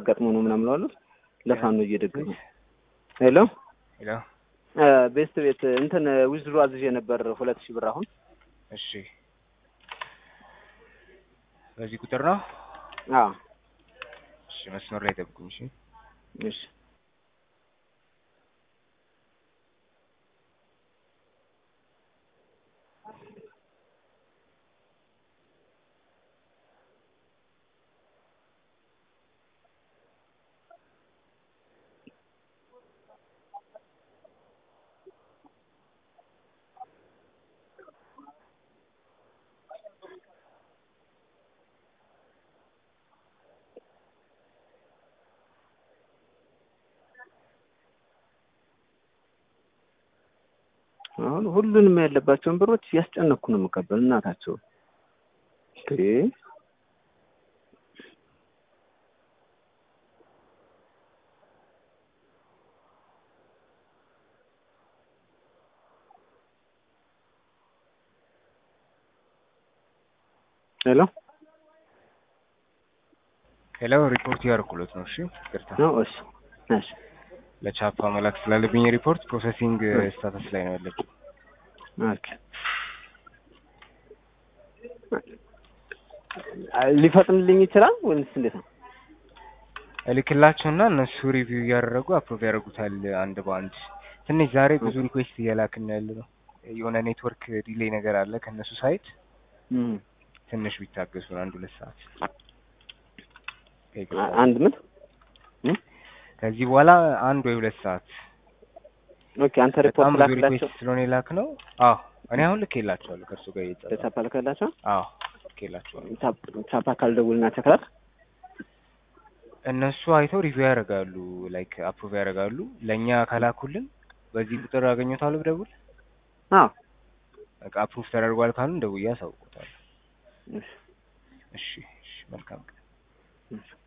አጋጥሞ ነው ምናምን አሉት። ለፋኖ እየደገሙ ሄሎ ሄሎ ቤስት ቤት እንትን ዊዝድሮ አዝዤ ነበር ሁለት ሺህ ብር አሁን እሺ በዚህ ቁጥር ነው አዎ እሺ መስመር ላይ ጠብቁኝ እሺ እሺ አሁን ሁሉንም ያለባቸውን ብሮች እያስጨነኩ ነው የምቀበል እናታቸው እንዴ ሄሎ ሄሎ ሪፖርት ያደረኩለት ነው እሺ ይቅርታ ነው እሺ እሺ ለቻፓ መላክ ስላለብኝ ሪፖርት ፕሮሰሲንግ ስታተስ ላይ ነው ያለችው ኦኬ ሊፈጥንልኝ ይችላል ወይስ እንዴት ነው? እልክላቸውና እነሱ ሪቪው እያደረጉ አፕሮቭ ያደርጉታል አንድ በአንድ። ትንሽ ዛሬ ብዙ ሪኩዌስት እየላክን ያለ ነው። የሆነ ኔትወርክ ዲሌይ ነገር አለ ከእነሱ ሳይት። እም ትንሽ ቢታገሱን አንድ ሁለት ሰዓት አንድ ምን ከዚህ በኋላ አንድ ወይ ሁለት ሰዓት ኦኬ አንተ ሪፖርት በጣም ብዙ ላክላቸው ሪኩዌስት ስለሆነ የላክ ነው። አዎ እኔ አሁን ልኬላቸዋለሁ ከእርሱ ጋር እየጸራ ለቻፓ ልከላቸው አዎ ልኬላቸዋለሁ። ቻፓ ካልደውልና ቸክላል እነሱ አይተው ሪቪው ያደርጋሉ፣ ላይክ አፕሩቭ ያደርጋሉ። ለእኛ ከላኩልን በዚህ ቁጥር አገኘታለሁ ብደውል አዎ በቃ አፕሩቭ ተደርጓል ካሉን ደውዬ አሳውቆታለሁ። እሺ እሺ እሺ መልካም ቀን። እሺ